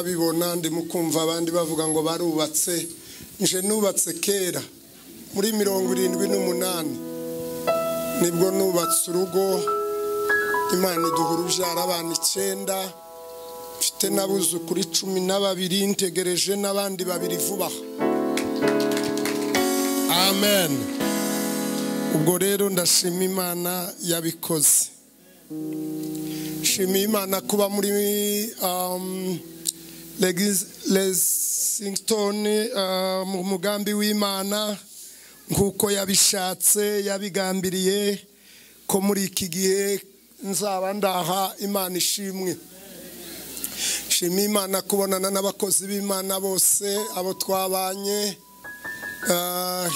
murabibona ndi mukumva abandi bavuga ngo barubatse nje nubatse kera muri mirongo irindwi n'umunani nibwo nubatse urugo imana iduha urubyara abana icyenda mfite n'abuzukuru cumi na babiri ntegereje n'abandi babiri vuba aha amen ubwo rero ndashima imana yabikoze shima imana kuba muri um, Lexington mu mugambi w'imana nk'uko yabishatse yabigambiriye ko muri iki gihe nzaba ndaha imana ishimwe shima imana kubonana n'abakozi b'imana bose abo twabanye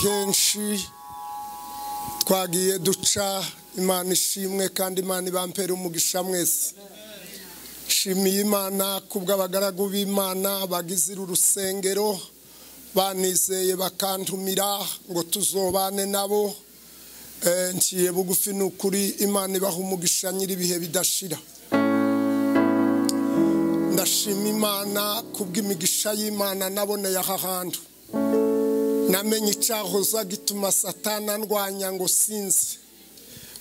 henshi twagiye duca imana ishimwe kandi imana ibampera umugisha mwese shimiye imana kubw'abagaragu b'imana bagizira urusengero banizeye bakantumira ngo tuzobane nabo ngiye bugufi ni ukuri imana ibaha umugisha nyir'ibihe bidashira ndashima imana kubw'imigisha y'imana naboneye aha hantu namenye icyahoza gituma satana ndwanya ngo sinzi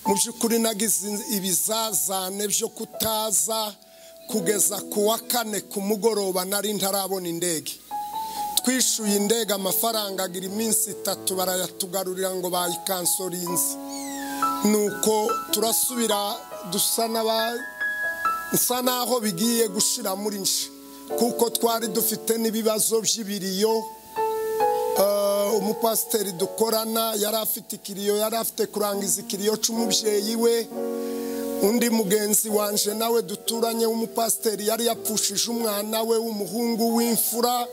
mu by'ukuri nagize ibizazane byo kutaza kugeza ku wa kane ku mugoroba nari ntarabona indege twishyuye indege amafaranga agira iminsi itatu barayatugarurira ngo bayikansorize nuko turasubira dusa nsa n'aho bigiye gushira muri nshi kuko twari dufite n'ibibazo by'ibiriyo umupasiteri dukorana yari afite ikiriyo yari afite kurangiza ikiriyo cy'umubyeyi we undi mugenzi wanje nawe duturanye w'umupasiteri yari yapfushije umwana we w'umuhungu w'imfura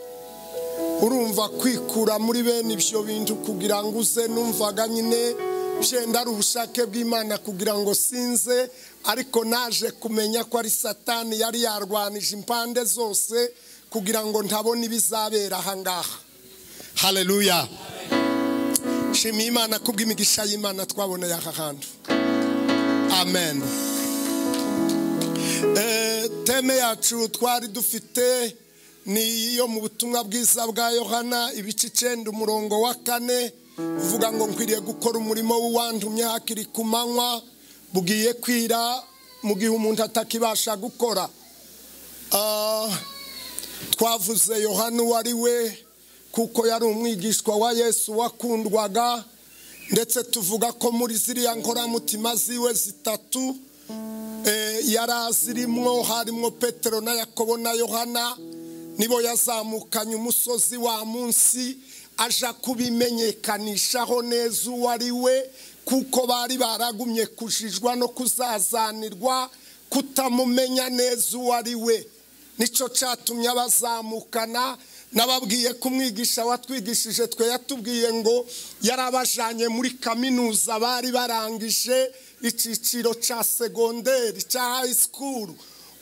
urumva kwikura muri bene ibyo bintu kugira ngo uze numvaga nyine byenda ari ubushake bw'imana kugira ngo sinze ariko naje kumenya ko ari satani yari yarwanije impande zose kugira ngo ntabone ibizabera aha ngaha hareruya shima imana kubw'imigisha y'imana twaboneye aha hantu amen teme yacu twari dufite ni iyo mu butumwa bwiza bwa yohana ibice icyenda umurongo wa kane uvuga ngo nkwiriye gukora umurimo w'uwantumye hakiri ku manywa bugiye kwira mu gihe umuntu atakibasha gukora twavuze yohana uwo ari we kuko yari umwigishwa wa yesu wakundwaga ndetse tuvuga ko muri ziriya nkoramutima ziwe zitatu yari azirimo harimo petero na yakobo na yohana nibo yazamukanye umusozi wa munsi aja kubimenyekanishaho neza uwo ari we kuko bari baragumye kujijwa no kuzazanirwa kutamumenya neza uwo ari we nicyo cyatumye abazamukana nababwiye kumwigisha watwigishije twe yatubwiye ngo yarabajanye muri kaminuza bari barangije icyiciro cya segonderi cya high school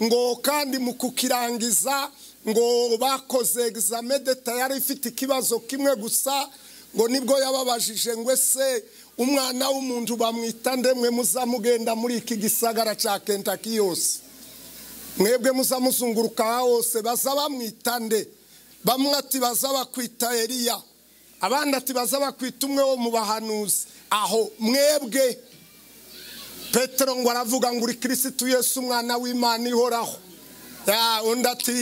ngo kandi mu kukirangiza ngo bakoze examen d'etat yari ifite ikibazo kimwe gusa ngo nibwo yababajije ngo ese umwana w'umuntu bamwita ndemwe muzamugenda muri iki gisagara cya Kentucky yose mwebwe muzamuzunguruka hose baza bamwita nde bamwe ati baza bakwita Eliya abandi ati baza bakwita umwe wo mu bahanuzi aho mwebwe petero ngo aravuga ngo uri kirisitu Yesu umwana w'imana ihoraho undi ati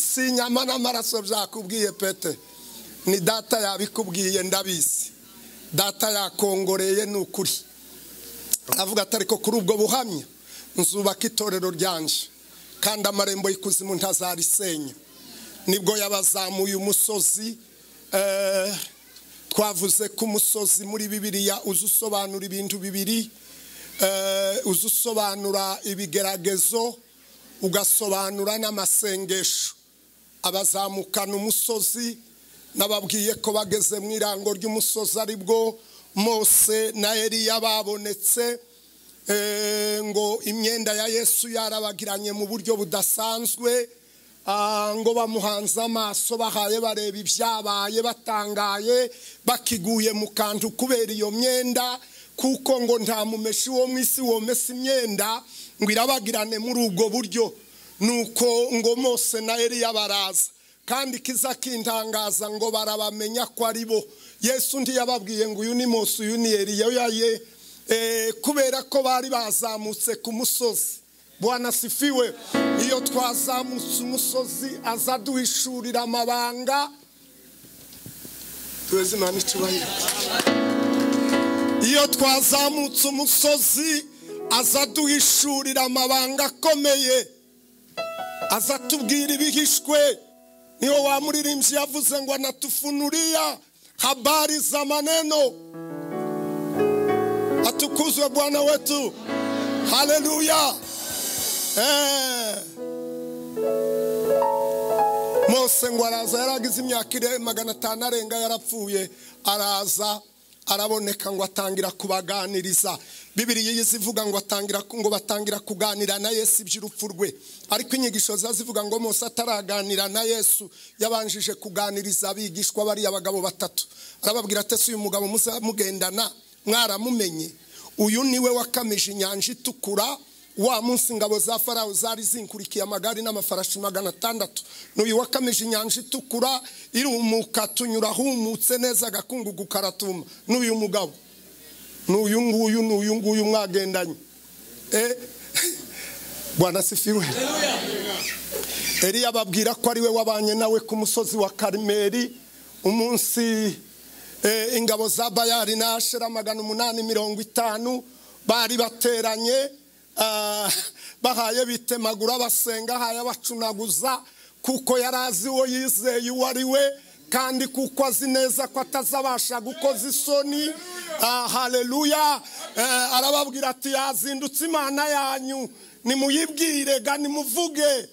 si inyama n'amaraso byakubwiye pete ni data yabikubwiye ndabizi data yakongoreye ni ukuri aravuga atari ko kuri ubwo buhamya nzubaka itorero ryanje kandi amarembo y'ikuzimu ntazarisenya nibwo yabazamuye umusozi twavuze ko umusozi muri bibiriya uza usobanura ibintu bibiri uza usobanura ibigeragezo ugasobanura n'amasengesho abazamukana umusozi n'ababwiye ko bageze mu irango ry'umusozi aribwo mose na Eliya babonetse ngo imyenda ya yesu yarabagiranye mu buryo budasanzwe ngo bamuhanze amaso bahaye bareba ibyabaye batangaye bakiguye mu kantu kubera iyo myenda kuko ngo nta mumeshi wo mu isi womesa imyenda ngo irabagirane muri ubwo buryo nuko ngo mose na Eliya baraza kandi ikiza kintangaza ngo barabamenya ko ari bo yesu undi yababwiye ngo uyu ni mose uyu ni Eliya ye kubera ko bari bazamutse ku musozi sifiwe iyo twazamutse umusozi aza aduhishurira amabanga tuweze imana icyubahiro iyo twazamutse umusozi aza aduhishurira amabanga akomeye aza atubwira ibihishwe niyo wamuririmbyi yavuze ngo anatufunuriya habari za maneno atukuzwe bwana wetu haleluya mose ngo araza yaragize imyaka ire magana atanu arenga yarapfuye araza araboneka ngo atangira kubaganiriza bibiri yize ivuga ngo atangira ngo batangira kuganira na yesu iby'urupfu rwe ariko inyigisho ziba zivuga ngo mose ataraganira na yesu yabanjije kuganiriza abigishwa bariya abagabo batatu arababwira atese uyu mugabo mugendana mwaramumenye uyu niwe wakamije inyanja itukura wa munsi ingabo za farawo zari zinkurikiye amagare n'amafarashi magana atandatu n'uyu wakamije inyanja itukura irumuka tunyura ahumutse neza agakungugu karatuma n'uyu mugabo n'uyu nguyu n'uyu nguyu mwagendanye rwanda sifiwe eriya ababwira ko ari we wabanye nawe ku musozi wa karimeri umunsi ingabo za bayari na ashera magana umunani mirongo itanu bari bateranye bahaye bitemagura basenga ahaye abacunaguza kuko yari azi uwo yizeye uwo ari we kandi kuko azi neza ko atazabasha gukoza isoni haleluya arababwira ati yazindutse imana yanyu nimuyibwire ga nimuvuge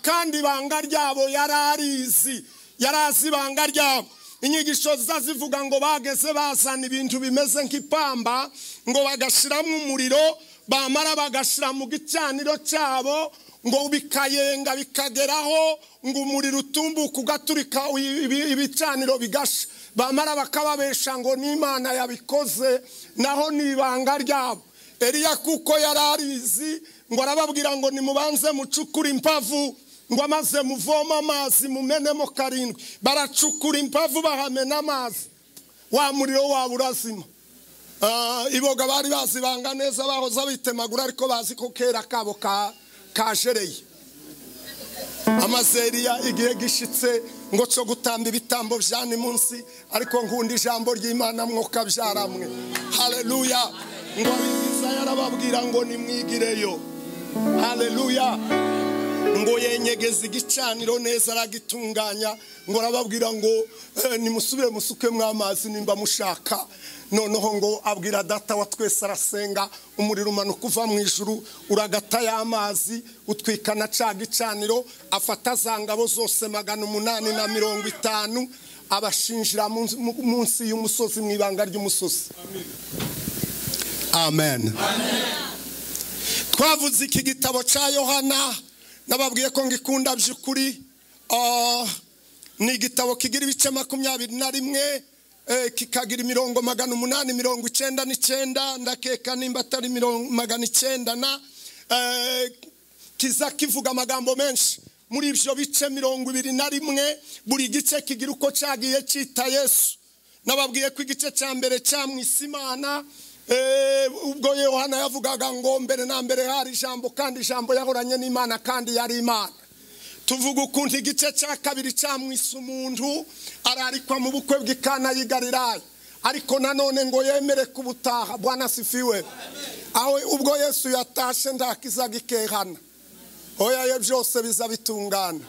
kandi ibanga ryabo yari arizi yari azi ibanga ryabo inyigisho ziza zivuga ngo bageze bazana ibintu bimeze nk'ipamba ngo bagashyiramo umuriro bamara bagashyira mu gicaniro cyabo ngo bikayenga bikageraho ngo umuriro utumbuka ugaturika ibicaniro bigasha bamara bakababesha ngo n'imana yabikoze naho ni ibanga ryabo eriya kuko yari arizi ngo arababwira ngo nimubanze mucukure impavu ngo amaze muvome amazi mumenemo karindwi baracukura impavu bahamena amazi wa muriro waba urazima iboga bari bazibanga neza bahoze bitemagura ariko bazi ko kera kabo kajereye amazeriya igihe gishyitse ngo cyo gutamba ibitambo bya ni munsi ariko nkunda ijambo ry'imana mwoka byaramwe hareruya ngo abiziza yarababwira ngo nimwigireyo hareruya ngo yenyegeze igicaniro neza aragitunganya ngo arababwira ngo nimusubire musukemo amazi nimba mushaka noneho ngo abwira data wa twese arasenga umuriro umanuka uva mu ijuru uragata y'amazi utwika na ca gicaniro afata za ngabo zose magana umunani na mirongo itanu abashinjira munsi y'umusozi mu ibanga ry'umusozi amen twavuze iki gitabo cya yohana nababwiye ko ngikunda by'ukuri ni igitabo kigira ibice makumyabiri na rimwe kikagira imirongo magana umunani mirongo icyenda n'icyenda ndakeka nimba atari magana icyenda na kiza kivuga amagambo menshi muri ibyo bice mirongo ibiri na rimwe buri gice kigira uko cyagiye cyita yesu nababwiye ko igice cya mbere cyamwise imana ubwo yohana yavugaga ngo mbere na mbere hari ijambo kandi ijambo yahoranye n'imana kandi yari imana tuvuga ukuntu igice cya kabiri cyamwise umuntu ararikwa mu bukwe bw'ikana yigariraye ariko nanone ngo yemere kubutaha bwana sifiwe aho ubwo yesu yatashe ndakiza gikehana oya byose biza bitungana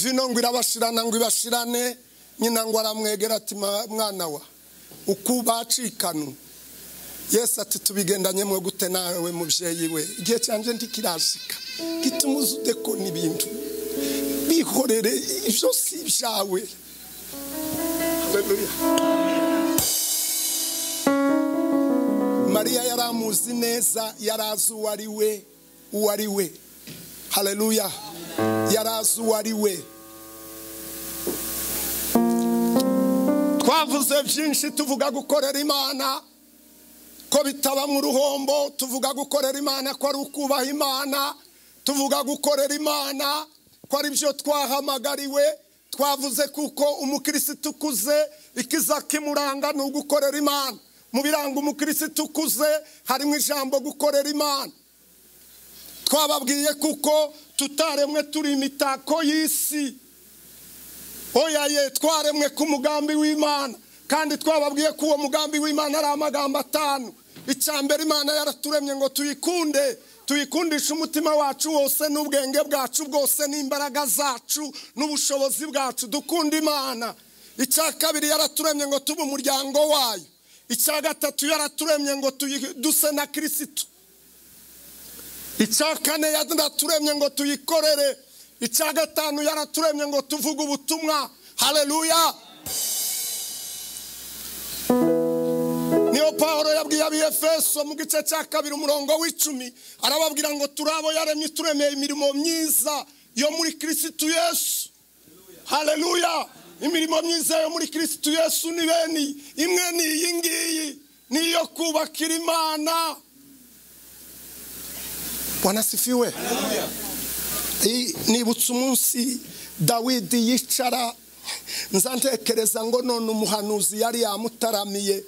vino ngo irabashirana ngo ibashirane nyina ngo aramwegera ati mwana wa uko bacikanu yesu ati tubigendanye mwe gute nawe mubyeyi we igihe cyanjye ntikirashika gituma uzude ko n'ibintu bihorere ibyo si ibyawe mariya yari amuzi neza yari azi uwo ari we uwo ari we hareruya yari azi uwo ari we twavuze byinshi tuvuga gukorera imana ko bitaba mu ruhombo tuvuga gukorera imana ko ari ukubaha imana tuvuga gukorera imana ko ari byo twahamagariwe twavuze kuko umukirisitu ukuze ikiza kimuranga ni ugukorera imana mu biranga umukirisitu ukuze harimo ijambo gukorera imana twababwiye kuko tutaremwe turi imitako y'isi oya ye twaremwe ku mugambi w'imana kandi twababwiye ko uwo mugambi w'imana ari amagambo atanu icya mbere imana yaraturemye ngo tuyikunde tuyikundishe umutima wacu wose n'ubwenge bwacu bwose n'imbaraga zacu n'ubushobozi bwacu dukunda imana icya kabiri yaraturemye ngo tube umuryango wayo icya gatatu yaraturemye ngo duse na kirisitu icya kane yaraturemye ngo tuyikorere icya gatanu yaraturemye ngo tuvuge ubutumwa hareruya niyo paul yabwiye abiyefeso mu gice cya kabiri umurongo w'icumi arababwira ngo turi abo yaremye turemeye imirimo myiza yo muri kirisitu yesu hareruya imirimo myiza yo muri kirisitu yesu ni bene imwe ni iyi ngiyi ni iyo kubakira imana wanasifiwe nibutse umunsi dawidi yicara nzantekereza ngo none umuhanuzi yari yamutaramiye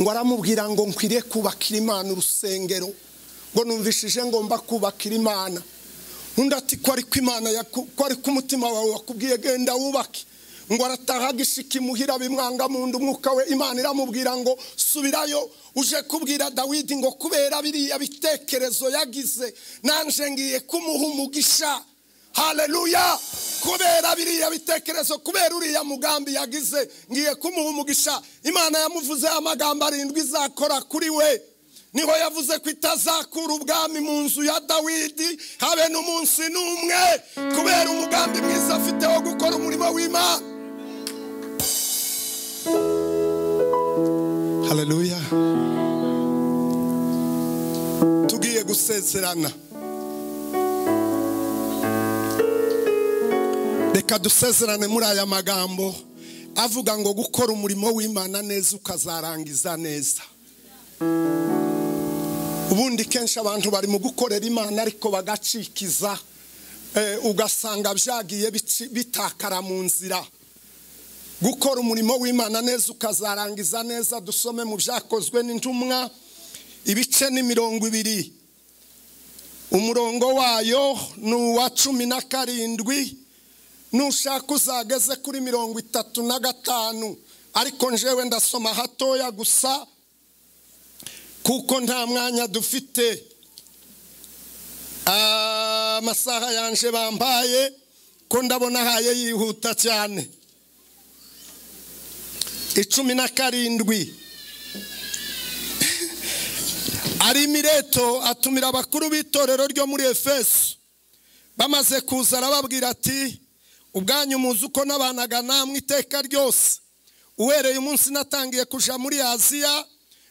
ngo aramubwira ngo nkwiriye kubakira imana urusengero ngo numvishije ngomba kubakira imana undi ati ko ari ko umutima wawe wakubwiye genda wubake ngo arataha gishiki muhira bimwanga mu nda umwuka we imana iramubwira ngo subirayo uje kubwira dawidi ngo kubera biriya bitekerezo yagize nanjye ngiye kumuha umugisha hareruya kubera biriya bitekerezo kubera uriya mugambi yagize ngiye kumuha umugisha imana yamuvuze amagambo arindwi izakora kuri we niho yavuze ko itazakura ubwami mu nzu ya dawidi habe n'umunsi n'umwe kubera umugambi mwiza afite wo gukora umurimo w'imana haleluya tugiye gusezerana reka dusezerane muri aya magambo avuga ngo gukora umurimo w'imana neza ukazarangiza neza ubundi kenshi abantu bari mu gukorera imana ariko bagacikiza ugasanga byagiye bitakara mu nzira gukora umurimo w'imana neza ukazarangiza neza dusome mu byakozwe n'intumwa ibice ni mirongo ibiri umurongo wayo ni uwa cumi na karindwi nushaka uzageze kuri mirongo itatu na gatanu ariko njewe ndasoma hatoya gusa kuko nta mwanya dufite amasaha yanje bambaye ko ndabona ahaye yihuta cyane icumi na karindwi ari mireto atumira abakuru b'itorero ryo muri efeso bamaze kuza arababwira ati ubwanyu muzi uko nabanaga namwe iteka ryose uhereye umunsi natangiye kuja muri aziya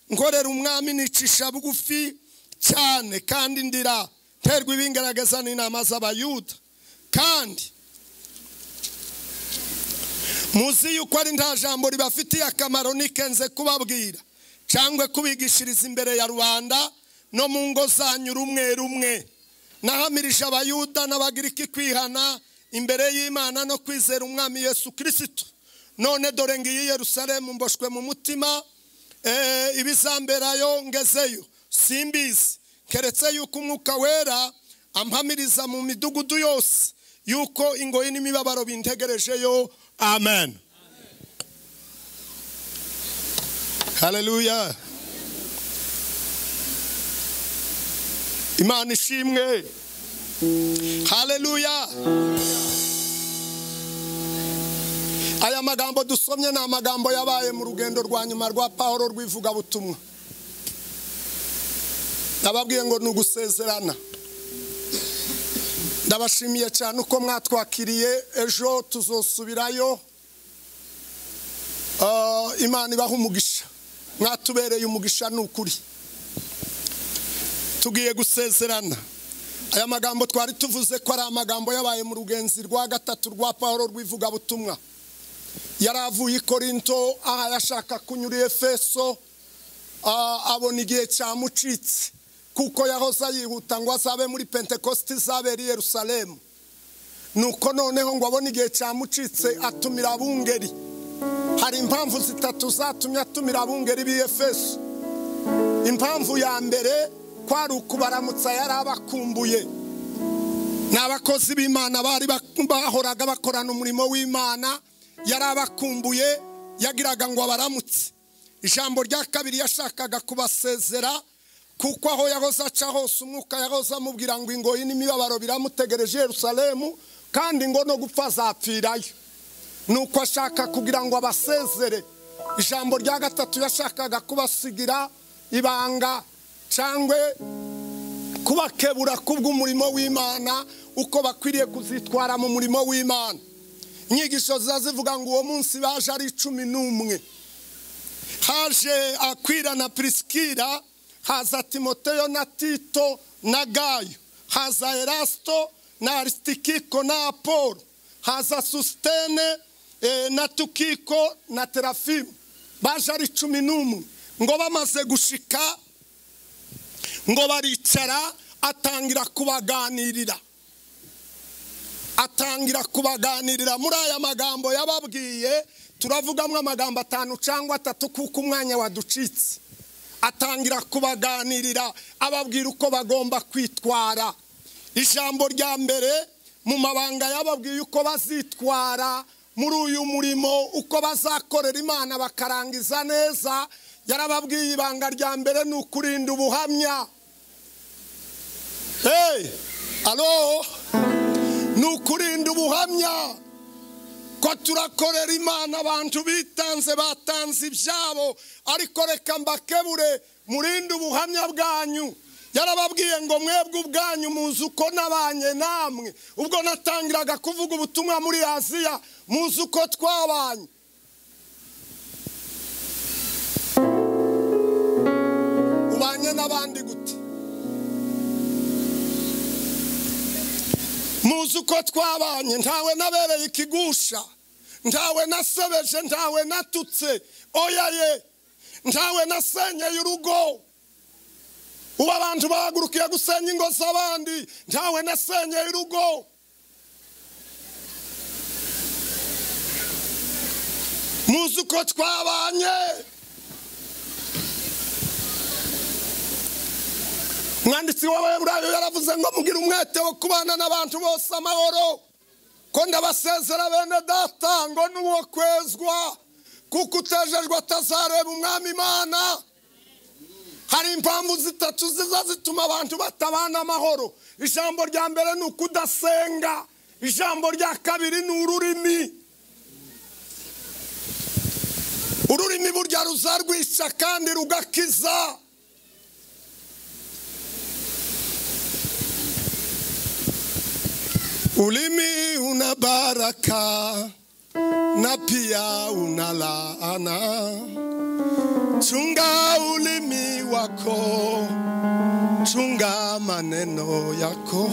nkorera umwami nicisha bugufi cyane kandi ndira nterwa ibingaragaza n'inama z'abayuda kandi muzi yuko ari nta jambo ribafitiye akamaro nikenze kubabwira cyangwa kubigishiriza imbere ya rubanda no mu ngo zanyu rumwe rumwe nahamirije abayuda n'abagiriki kwihana imbere y'imana no kwizera umwami yesu kirisitu none dore ngiyi Yerusalemu mboshwe mu mutima ibizamberayo ngezeyo simbizi keretse yuko umwuka wera ampamiriza mu midugudu yose yuko ingoyi n'imibabaro bintegerejeyo amen haleluya imana ishimwe haleluya aya magambo dusomye ni amagambo yabaye mu rugendo rwa nyuma rwa pahoro rw'ivugabutumwa ndababwiye ngo ni ugusezerana ndabashimiye cyane uko mwatwakiriye ejo tuzosubirayo imana ibaha umugisha mwatubereye umugisha ni ukuri tugiye gusezerana aya magambo twari tuvuze ko ari amagambo yabaye mu rugenzi rwa gatatu rwa paul rw'ivugabutumwa yari avuye i korinto aha yashaka kunyura efeso abona igihe cyamucitse kuko yahoze yihuta ngo azabe muri pentekosti izabera i yerusalemu nuko noneho ngo abone igihe cyamucitse atumira abungeri hari impamvu zitatu zatumye atumira abungeri b'iyefeso impamvu ya mbere kwari ukubaramutsa yari abakumbuye ni abakozi b'imana bari bahoraga bakorana umurimo w'imana yari abakumbuye yagiraga ngo abaramutse ijambo rya kabiri yashakaga kubasezera kuko aho yahoze aca hose umwuka yahoze amubwira ngo ingoyi n'imibabaro biramutegereje Yerusalemu kandi ngo no gupfa azapfirayo nuko ashaka kugira ngo abasezere ijambo rya gatatu yashakaga kubasigira ibanga cyangwa kubakebura kubw'umurimo w'imana uko bakwiriye kuzitwara mu murimo w'imana inyigisho ziba zivuga ngo uwo munsi baje ari cumi n'umwe haje akwira na pirisikira haza timoteyo na tito na gayo haza erasito na arisikiko na apolo haza susitene na tukiko na terafimu baje ari cumi n'umwe ngo bamaze gushika ngo baricara atangira kubaganirira atangira kubaganirira muri aya magambo yababwiye turavugamo amagambo atanu cyangwa atatu kuko umwanya waducitse atangira kubaganirira ababwira uko bagomba kwitwara ijambo rya mbere mu mabanga yababwiye uko bazitwara muri uyu murimo uko bazakorera imana bakarangiza neza yarababwiye ibanga rya mbere ni ukurinda ubuhamya hey alo ni ukurinda ubuhamya ko turakorera imana abantu bitanze batanze ibyabo ariko reka mbakebure murinde ubuhamya bwanyu yarababwiye ngo mwebwe ubwanyu muzi uko nabanye namwe ubwo natangiraga kuvuga ubutumwa muri aziya muzi uko twabanye ubanye n'abandi gute muzi uko twabanye ntawe nabereye ikigusha ntawe nasebeje ntawe natutse oya ye ntawe nasenyeye urugo ubu abantu bahagurukiye gusenya ingo z'abandi ntawe nasenyeye urugo muzi uko twabanye umwanditsi w'abayaburayo yaravuze ngo mugire umwete wo kubana n'abantu bose amahoro ko ndabasezera bene data ngo n'uwo kwezwa kuko utejejwe atazareba umwami imana hari impamvu zitatu ziza zituma abantu batabana amahoro ijambo rya mbere ni ukudasenga ijambo rya kabiri ni ururimi ururimi burya ruza rwica kandi rugakiza Ulimi una baraka na pia una laana. Chunga ulimi wako, chunga maneno yako.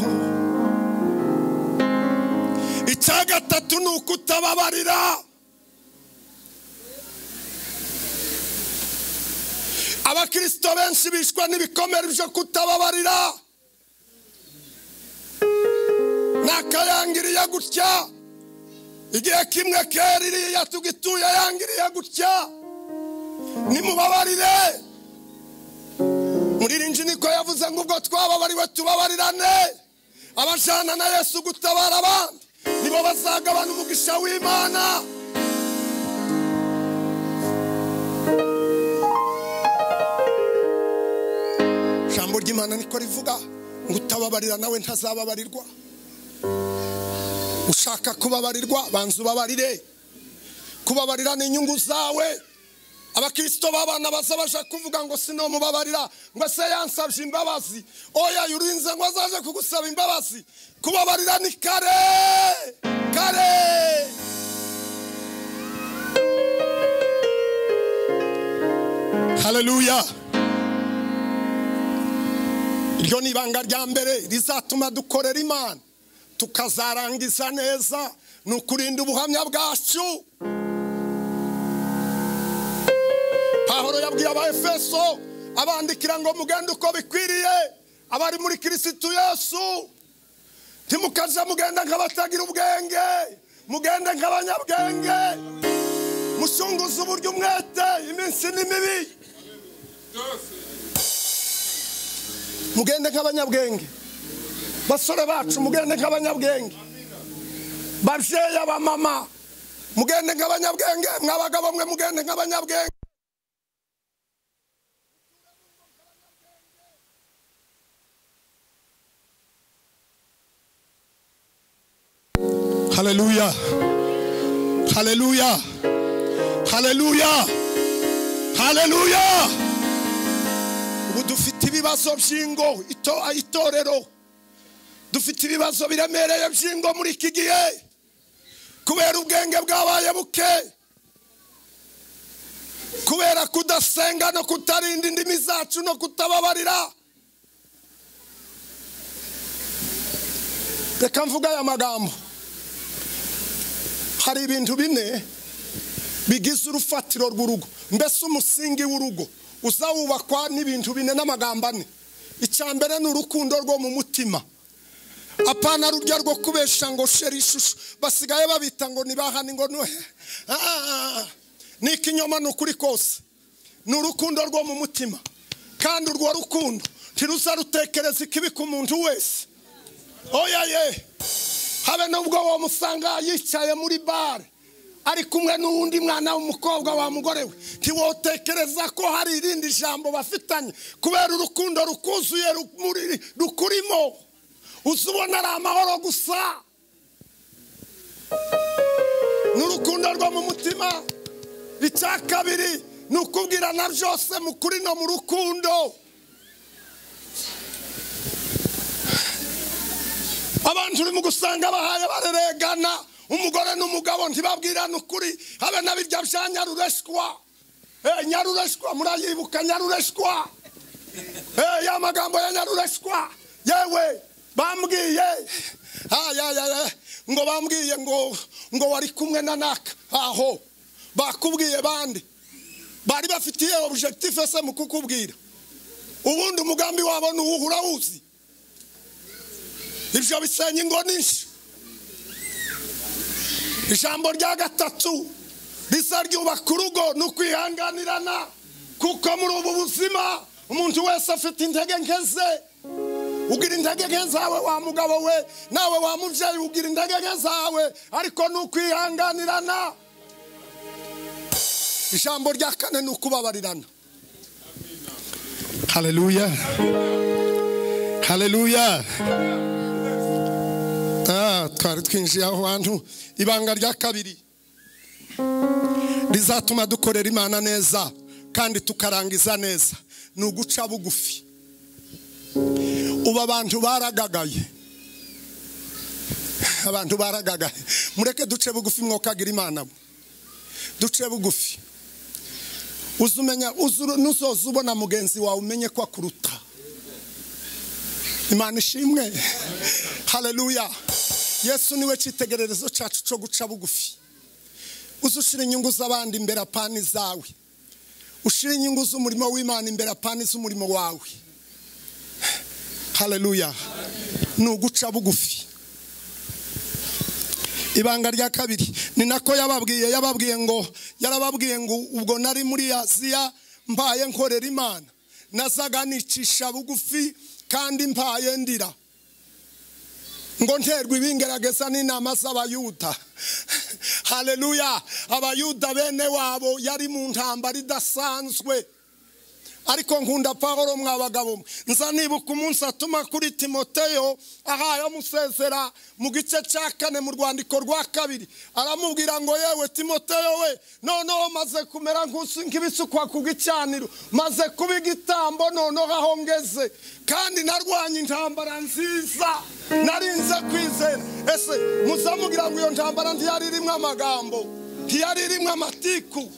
Icya gatatu ni ukutababarira. Abakristo benshi bishwa n'ibikomere byo kutababarira. nakayangiriye gutya igihe kimwe kera iriya tugituye yangiriye gutya nimubabarire muri rinji niko yavuze ngo ubwo twababariwe tubabarirane abajana na yesu gutabara abandi nibo bazagabana umugisha w'imana ijambo ry'imana niko rivuga ngo utababarira nawe ntazababarirwa ushaka kubabarirwa banza ubabarire kubabarira ni inyungu zawe abakirisito b'abana baza baje kuvuga ngo sinomubabarira ngo se yansabye imbabazi oya yurinze ngo azaje kugusaba imbabazi kubabarira ni kare kare hareruya iryo ni ibanga rya mbere rizatuma dukorera imana tukazarangiza neza ni ukurinda ubuhamya bwacu pahoro yabwiye aba efeso abandikira ngo mugende uko bikwiriye abari muri kirisitu yesu ntimukaze mugenda nk'abatagira ubwenge mugende nk'abanyabwenge musunguze uburyo umwete iminsi ni mibi mugende nk'abanyabwenge basore bacu mugende nk'abanyabwenge babyeyi abamama mugende nk'abanyabwenge mw'abagabo mwe mugende nk'abanyabwenge Haleluya. Haleluya. Haleluya. Haleluya. Ubu dufite ibibazo by'ingo ito itorero. Dufite ibibazo biremereye by'ingo muri iki gihe. Kubera ubwenge bwabaye buke. Kubera kudasenga no kutarinda indimi zacu no kutababarira. Reka mvuga aya magambo. hari ibintu bine bigize urufatiro rw'urugo mbese umusingi w'urugo uzawubakwa n'ibintu bine n'amagambo ane icya mbere ni urukundo rwo mu mutima apana rurya rwo kubesha ngo sheri ishusho basigaye babita ngo ntibahane ngo nuhe ni ikinyoma ni ukuri kose ni urukundo rwo mu mutima kandi urwo rukundo ntiruza rutekereza ikibika umuntu wese oya ye habe nubwo uwo musanga yicaye muri bare ari kumwe n'undi mwana w'umukobwa wa mugore we ntiwotekereza ko hari irindi jambo bafitanye kubera urukundo rukuzuye rumuri- rukurimo uza ubona ari amahoro gusa ni urukundo rwo mu mutima icya kabiri ni ukubwirana byose mu kuri no mu rukundo abantu urimo gusanga bahaye bareregana umugore n'umugabo ntibabwirane ukuri habe na birya bya nyarureshwa Eh, nyarureshwa murayibuka nyarureshwa Eh, ya magambo ya nyarureshwa yewe bambwiye ayayaya ngo bambwiye ngo ngo wari kumwe na naka aho bakubwiye bande bari bafitiye objectif ese mu kukubwira ubundi umugambi wabo ni uwuhe urawuzi ibyo bisenya ingo nyinshi ijambo rya gatatu risa ryubaka urugo ni ukwihanganirana kuko muri ubu buzima umuntu wese afite intege nke ze ugira intege nke zawe wa mugabo we nawe wa mubyeyi ugira intege nke zawe ariko ni ukwihanganirana ijambo rya kane ni ukubabarirana haleluya haleluya Ah, twari twinjiye aho hantu ibanga rya kabiri rizatuma dukorera imana neza kandi tukarangiza neza ni uguca bugufi ubu abantu baragagaye abantu baragagaye mureke duce bugufi mwokagira imana mwe duce bugufi uza umenya uza uru- nuzoza ubona mugenzi wawe umenye ko akuruta imana ishimwe haleluya yesu niwe cyitegererezo cyacu cyo guca bugufi uze ushyira inyungu z'abandi imbere apana izawe ushyira inyungu z'umurimo w'imana imbere apana iz'umurimo wawe haleluya ni uguca bugufi ibanga rya kabiri ni nako yababwiye yababwiye ngo yarababwiye ngo ubwo nari muri aziya mbaye nkorera imana nazaga nicisha bugufi kandi mbaye ndira ngo nterwe ibingerageza n'inama z'abayuda haleluya abayuda bene wabo yari mu ntambara idasanzwe ariko nkunda pahoro mwa bagabo mwe. nza nibuka umunsi atuma kuri timoteyo ahaye amusezera mu gice cya kane mu rwandiko rwa kabiri aramubwira ngo yewe timoteyo we noneho maze kumera nk'usu- nk'ibisukwa ku gicaniro maze kuba igitambo noneho aho ngeze kandi narwanye intambara nziza narinze kwizera ese muzamugira ngo iyo ntambara ntiyari irimo amagambo ntiyari irimo amatiku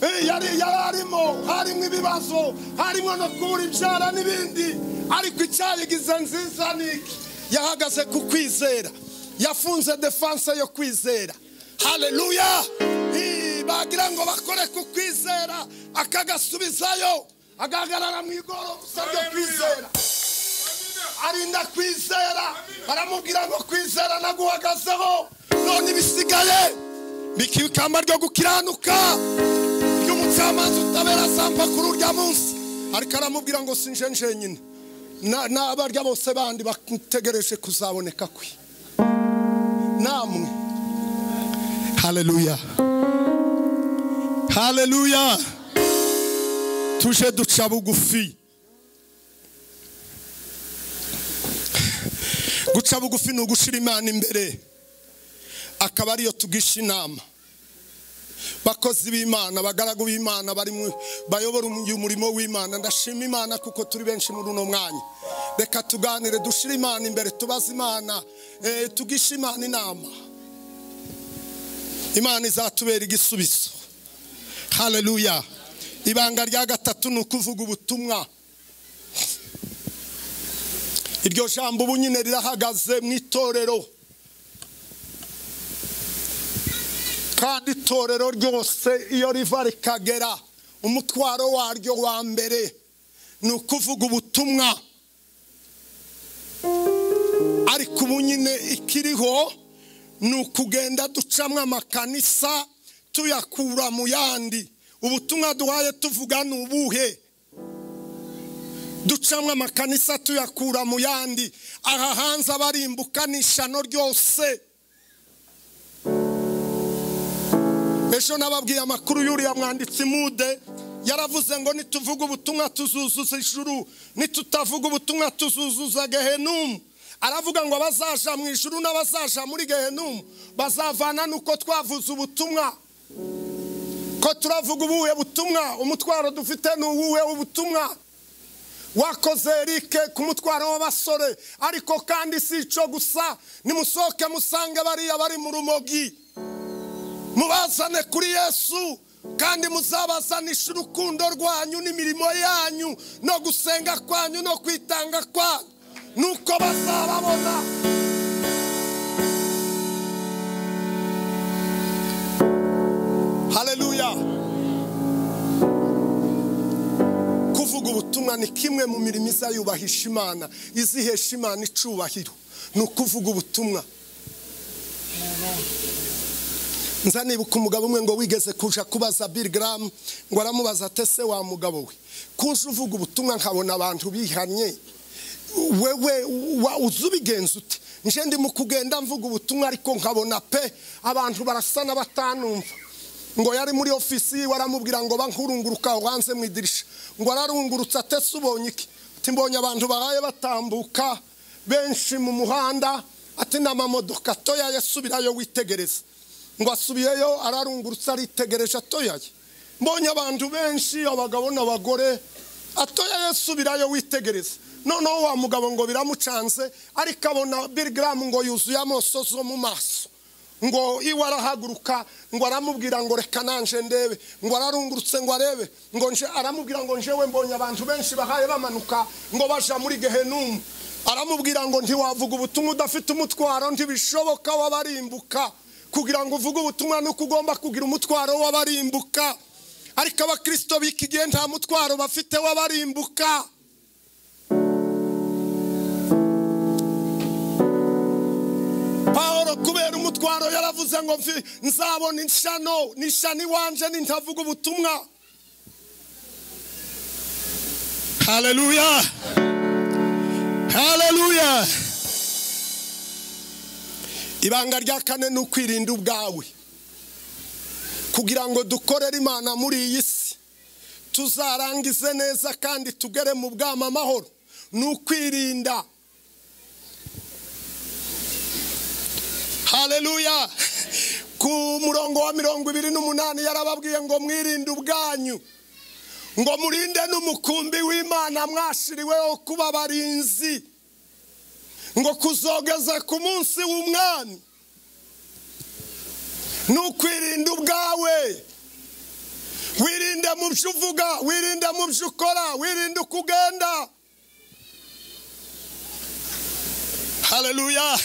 Eh, yari yararimo harimo ibibazo harimo no kubura ibyara n'ibindi ariko icyayigize nziza ni iki yahagaze ku kwizera yafunze defanse yo kwizera haleluya bagira ngo bakore ku kwizera akagasubizayo agahagarara mu igoro usabye Hallelujah. kwizera arinda kwizera aramubwira ngo kwizera naguhagazeho none ibisigaye bikaba ikamba ryo gukiranuka ry'umucamanza utabera sampa kuri urya munsi ariko aramubwira ngo sinje njyenyine Na- n'abarya bose bandi bategereje kuzaboneka kwe namwe haleluya haleluya tuje duca bugufi guca bugufi ni ugushira imana imbere akaba ariyo tugisha inama bakozi b'imana abagaragu b'imana bari mu bayobora uyu murimo w'imana ndashima imana kuko turi benshi muri uno mwanya reka tuganire dushire imana imbere tubaze imana eh, tugishe imana inama imana izatubera igisubizo haleluya ibanga rya gatatu ni ukuvuga ubutumwa iryo jambo ubu nyine rirahagaze mu itorero kandi itorero ryose iyo riva rikagera umutwaro waryo wa mbere ni ukuvuga ubutumwa ariko ubu nyine ikiriho ni ukugenda ducamo amakanisa tuyakura mu yandi ubutumwa duhaye tuvuga ni ubuhe ducamo amakanisa tuyakura mu yandi aha hanze abarimbuka ni ishano ryose ejo nababwiye amakuru y'uriya mwanditsi mude yaravuze ngo nituvuga ubutumwa tuzuzuza ijuru nitutavuga ubutumwa tuzuzuza gehenumu aravuga ngo abazaja mu ijuru n'abazaja muri gehenumu bazavana nuko twavuze ubutumwa ko turavuga ubuhe butumwa umutwaro dufite ni uwuhe ubutumwa wakoze erike ku mutwaro w'abasore ariko kandi si ico gusa nimusohoke musange bariya bari mu rumogi mubazane kuri yesu kandi muzabazanishe urukundo rwanyu n'imirimo yanyu no gusenga kwanyu no kwitanga kwanyu nuko bazababona haleluya kuvuga ubutumwa ni kimwe mu mirimo izayubahisha imana izihesha imana icubahiro ni ukuvuga ubutumwa nza nibuka umugabo umwe ngo wigeze kuja kubaza Bill Graham ngo aramubaza ate se wa mugabo we kuza uvuga ubutumwa nkabona abantu bihanye wewe wa- uzi ubigenza ute nje ndimo kugenda mvuga ubutumwa ariko nkabona pe abantu barasa n'abatanumva ngo yari muri ofisi yiwe aramubwira ngo bankurunguruka aho hanze mu idirisha ngo ararungurutse ate se ubonye iki ati mbonye abantu bahaye batambuka benshi mu muhanda ati n'amamodoka atoya yasubirayo witegereza ngo asubiyeyo ararungurutse aritegereje atoyaye mbonye abantu benshi abagabo n'abagore atoyaye subirayo witegereze noneho wa mugabo ngo biramucanze ariko abona birigaramu ngo yuzuye amoso zo mu maso ngo iwe arahaguruka ngo aramubwira ngo reka nanje ndebe ngo ararungurutse ngo arebe ngo nje aramubwira ngo njewe mbonye abantu benshi bahaye bamanuka ngo baja muri gehenumu aramubwira ngo ntiwavuga ubutumwa udafite umutwaro ntibishoboka wabarimbuka kugira ngo uvuge ubutumwa nuko ugomba kugira umutwaro w'abarimbuka ariko abakristo b'iki gihe nta mutwaro bafite w'abarimbuka pawulo kubera umutwaro yaravuze ngo mfi nzabona inshano n'ishano iwanje nintavuga ubutumwa haleluya haleluya ibanga rya kane ni ukwirinda ubwawe kugira ngo dukorere imana muri iyi si tuzarangize neza kandi tugere mu bwama amahoro ni ukwirinda haleluya ku murongo wa mirongo ibiri n'umunani yarababwiye ngo mwirinde ubwanyu ngo murinde n'umukumbi w'imana mwashiriweho kuba abarinzi ngo kuzogeza ku munsi w'umwami ni ukwirinda ubwawe wirinde mu byo uvuga wirinde mu byo ukora wirinde uko ugenda haleluya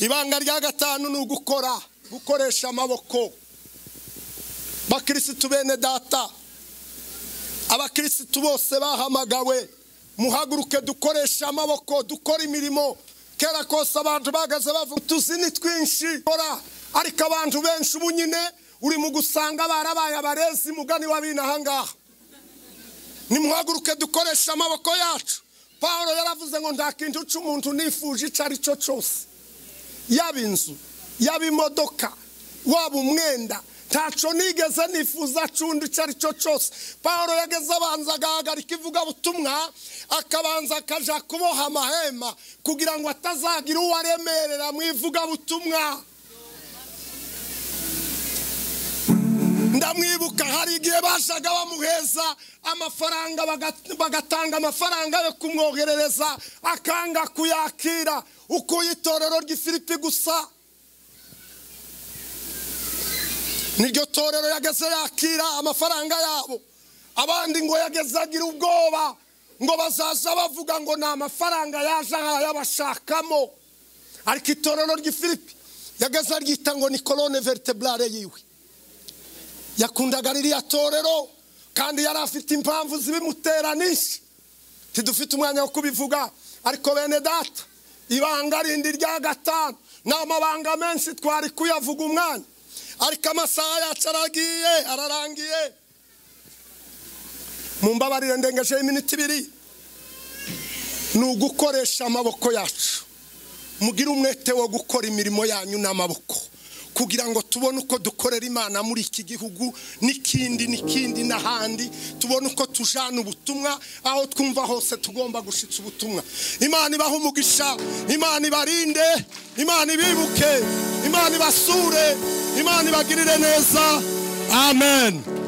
ibanga rya gatanu ni ugukora gukoresha amaboko bakirisitu bene data abakirisitu bose bahamagawe muhaguruke dukoresha amaboko dukora imirimo kera kose abantu bahagaze bavuga utuzi ni twinshi Kora, ariko abantu benshi ubu nyine uri mu gusanga barabaye abarezi mugani w'abina ahangaha nimuhaguruke dukoresha amaboko yacu paul yaravuze ngo nta kintu cy'umuntu nifuje icyo ari cyo cyose yaba inzu yaba imodoka waba umwenda ntacyo nigeze nifuza cyundi icyo ari cyo cyose paul yageze abanza agahagarika ivugabutumwa akabanza akajya kuboha amahema kugira ngo atazagira uwo aremerera mu ivugabutumwa ndamwibuka hari igihe bajaga bamuheza amafaranga baga- bagatanga amafaranga yo kumwoherereza akanga kuyakira ukuye itorero ry'ifilipi gusa niryo torero yageze yakira amafaranga yabo abandi ngo yageze agira ubwoba ngo bazaza bavuga ngo ni amafaranga yaje ahaye abashakamo ariko itorero ry'ifilipi yageze aryita ngo ni korone veriteburare yiwe yakundaga ririya torero kandi yari afite impamvu zibimutera nyinshi tidufite umwanya wo kubivuga ariko bene data ibanga rindi rya gatanu ni amabanga menshi twari kuyavuga umwanya ariko amasaha yacu aragiye ararangiye mu mbabarire ndengejeho iminota ibiri ni ugukoresha amaboko yacu mugire umwete wo gukora imirimo yanyu n'amaboko kugira ngo tubone uko dukorera imana muri iki gihugu n'ikindi n'ikindi n'ahandi tubone uko tujana ubutumwa aho twumva hose tugomba gushyitsa ubutumwa imana ibahe umugisha imana ibarinde imana ibibuke imana ibasure imana ibagirire neza amen